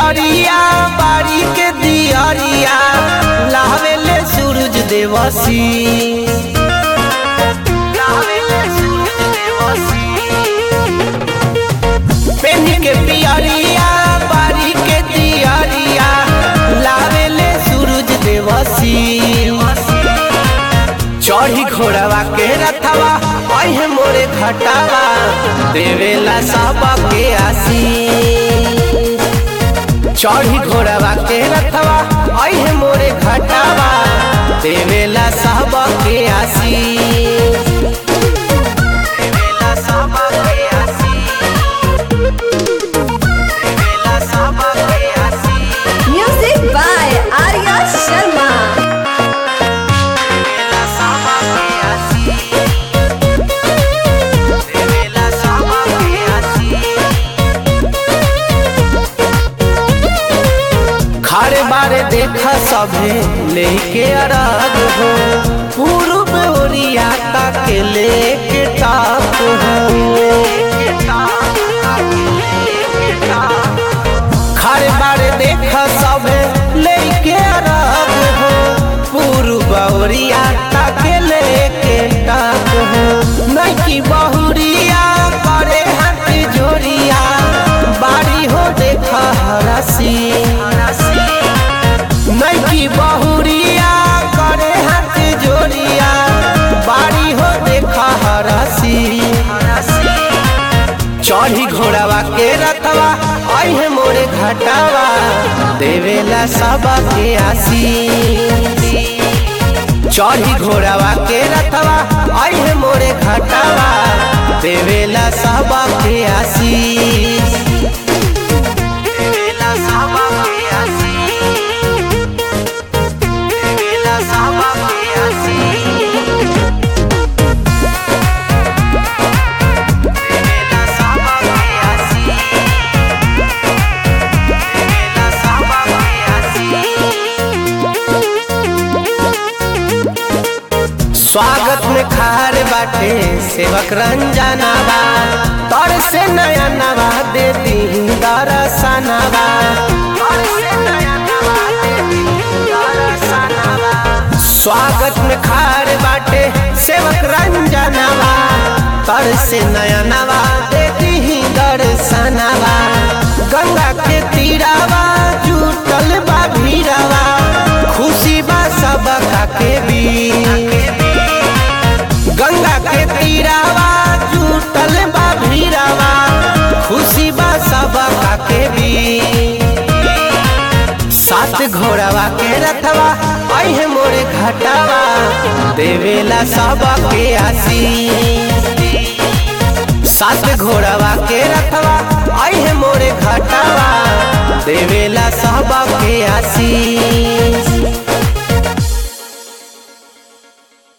पियरिया बाड़ी के दियरिया लावेले सूरज देवसी लावेले सूरज देवसी पेन के पियरिया बाड़ी के दियरिया लावेले सूरज देवसी चढ़ी घोड़वा के रथवा अहे मोरे घटावा देवेला सब के आसी चढ़ी घोड़वा के रथवा अहे मोरे घटावा देवेला सब के आसी देवेला सब के आसी देवेला सब के आसी Music by Arya Sharma. देवेला सब के आसी देवेला सब के आसी खारे बारे देखा सभे लेके अरग हो पूर्व ओरिया तक लेके टाप हो खारे बारे देखा सभे लेके अरग हो पूर्व ओरिया तक लेके टाप हो नकी बहुरिया करे हाथ जोरिया बारी हो देखा हरसी नैकी बहुरिया करे हाथ जोड़िया बाड़ी हो देखा हरसी चढ़ी घोड़ावा के रथवा अहे मोरे घटावा देवेला सब के आसी चढ़ी घोड़ावा के रथवा अहे मोरे घटावा देवेला सब के आसी देवेला सब के आसी देवेला सब के आसी देवेला सब के आसी देवेला सब के आसी स्वागत में खार बाटे सेवक रंजनावा तोर से नया नवा दे दी दरसनवा तोर से नया नवा दे दी दरसनवा स्वागत में खार बाटे सेवक रंजनावा तोर से नया नवा दे दी दरसनवा गंगा के तीरावा जुटल बा भीरावा खुशी बा सब के भी गंगा के तीरावा जुटल बा भीरावा खुशी बा सब के भी सात घोड़ावा के रथवा अहे मोरे घटावा देवेला सब के आसी सात घोड़ावा के रथवा अहे मोरे घटावा देवेला सब के आसी